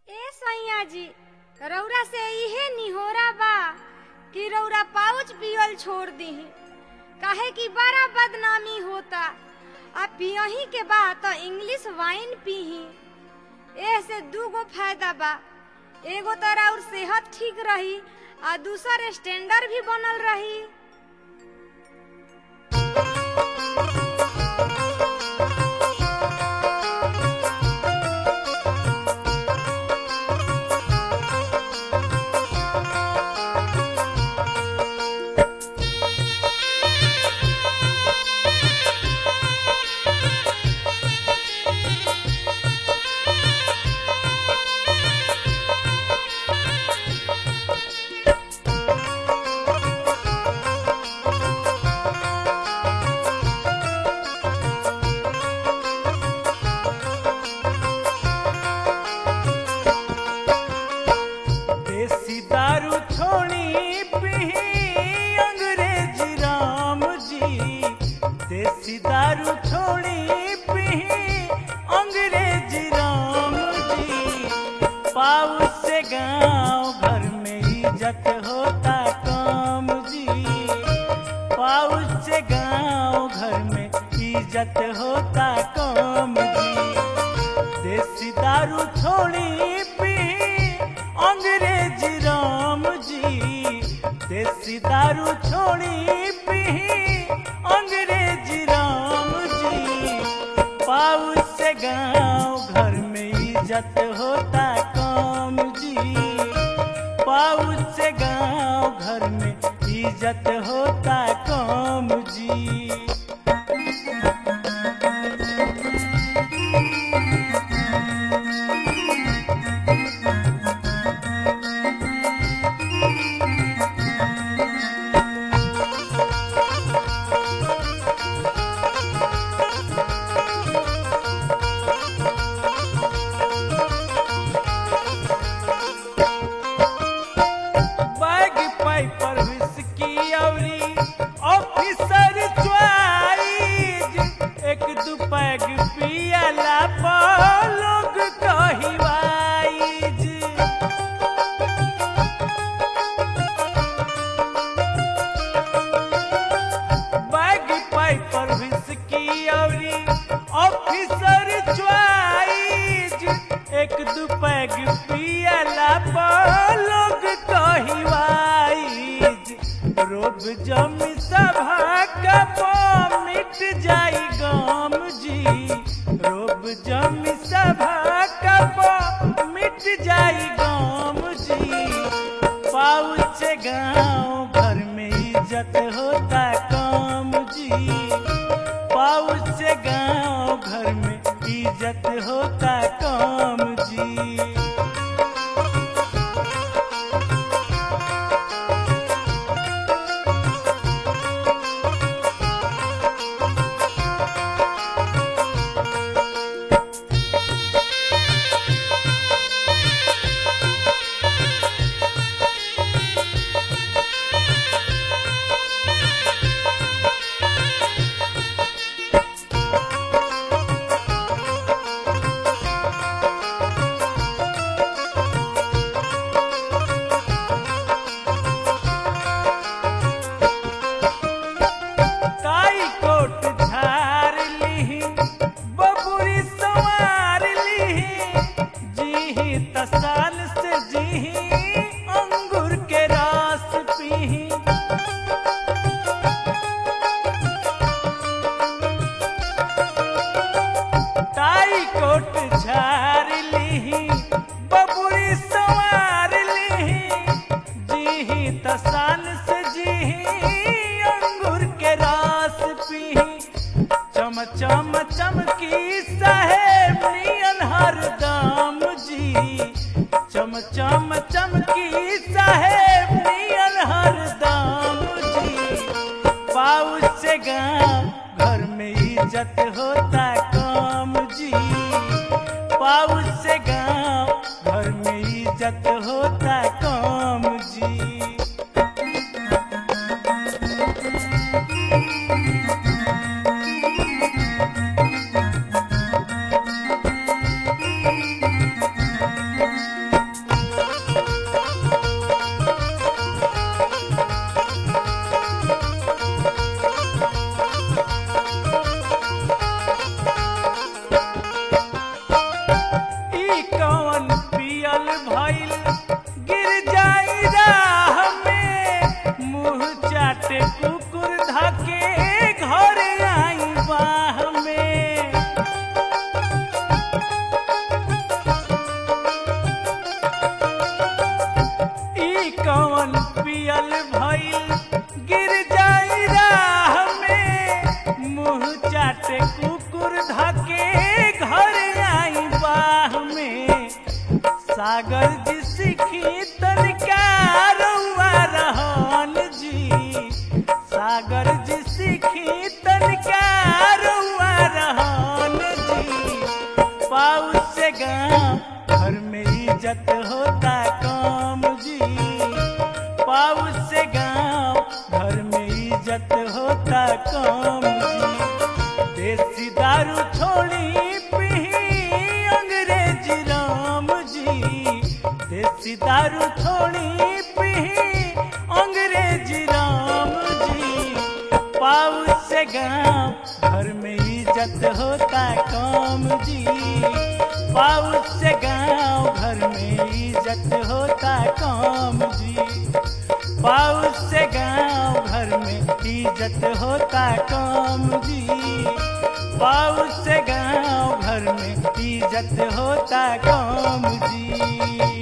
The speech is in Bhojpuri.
ए सैया जी रौरा से इहे निहोरा बा कि रौरा पाउच पियल छोड़ दीही काहे कि बड़ा बदनामी होता आ पियही के बा तो इंग्लिश वाइन पीही एह से दूगो फायदा बा एगो तो और सेहत ठीक रही आ दूसर स्टैंडर्ड भी बनल रही देसी दारू छोड़ी पी अंग्रेजी राम जी देसी दारू छोड़ी पी अंग्रेजी राम जी पाऊ से गांव घर में इज्जत होता काम जी पाऊ से गांव घर में इज्जत होता काम जी देसी दारू छोड़ी पी अंग्रेजी राम जी देसी दारू छोड़ी पी अंग्रेजी राम जी पाऊ से गांव घर में इज्जत होता काम जी पाऊ से गांव घर में इज्जत होता काम जी बैग पाइपर विस्की औरी ऑफिसर च्वाइज एक दू पैग पियला पर लोग कहिवाइज बैग पाइपर विस्की औरी ऑफिसर च्वाइज एक दू पैग पियला पर लोग कहिवाइज रोब जमी सभा कपो मिट जाई गाम जी रोब जमी सभा कपो मिट जाई गाम जी पाउच गांव घर में इज्जत होता काम जी पाउच गांव घर में इज्जत होता काम जी काई कोट झार लीही बबुरी संवार लीही जीही तसाल से जीही अंगूर के रस पीही ताई कोट झार लीही बबुरी संवार लीही जीही तसाल से जीही अंगूर के रस पीही चम चम चमकी साहेब नियन हरदम जी चम चम चमकी साहेब नियन हरदम जी पाऊ से गांव घर में इज्जत होता काम जी पाऊ से गांव घर में इज्जत होता काम जी ई कौन पियल भइल गिर जाई राह में मुंह चाटे कुकुर धके घर आई बाह में ई कौन पियल भइल गिर जाई राह में मुंह चाटे कुकुर धके घर आई बाह में सागर जी सीखी तनिका रउआ रहन जी सागर जी सीखी तनिका रउआ रहन जी पाऊ से गाँव घर में इज्जत होता काम जी पाऊ से गाँव घर में इज्जत होता काम जी देसी दारू छोड़ी पी अंग्रेजी राम जी देसी दारू छोड़ी पी अंग्रेजी राम जी पाऊ से गाँव घर में इज्जत होता काम जी पाऊ से गाँव घर में इज्जत होता काम जी पाऊ से गाँव घर में इज्जत होता काम जी पाऊ से गाँव घर में इज्जत होता काम जी